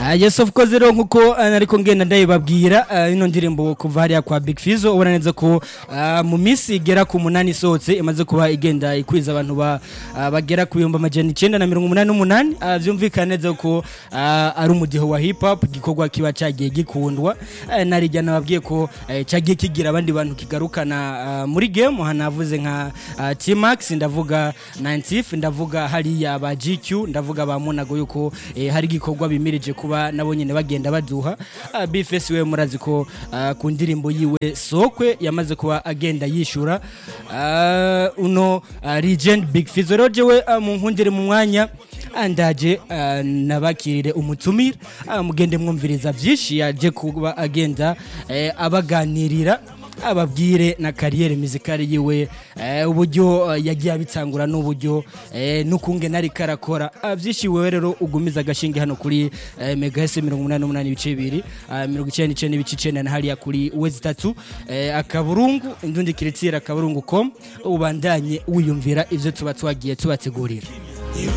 Ah, yes of course rero nkuko ah, nariko ngenda ndayibabwira ah, ino ndirimbo kuva hariya kwa Big Fizzo ubona neza ko ah, mu minsi igera ku munani isohotse imaze kuba igenda ikwiza abantu ba ah, bagera ku bihumbi amajana icenda na mirongo umunani n'umunani Ah, vyumvikana neza ko ah, ari umudiho wa hip hop igikorwa kiba cagiye gikundwa Ah, narijya nababwiye ko eh, cagiye kigira abandi bantu kigarukana ah, muri game hanavuze nka ah, T-Max ndavuga 90 ndavuga hariya ba GQ ndavuga ba Monago yuko eh, hari igikorwa bimirije kuba nabo nyene bagenda baduha uh, Bifes we murazi ko ah, ku ndirimbo yiwe sokwe yamaze kuba agenda yishura Ah, uno ah, Legend Big Fizzo rero jewe ah, mu nkundire mu mwanya andaje ah, nabakirire umutumire ah, mugende mwumviriza vyinshi yaje kuba agenda eh, abaganirira ababwire na kariyeri muzikari yiwe eh, uburyo eh, yagiye abitsangura n'uburyo eh, n'ukunge nari karakora Ah, vyinshi wewe rero ugumiza agashinge hano kuri eh, mega s mirongo umunani n'umunani ibice bibiri ah, mirongo icenda n'icenda ibice icenda na hariya kuri wezi tatu eh, akaburungu indundi kiritira akaburungu com ubandanye wiyumvira ivyo tuba twagiye tubategurira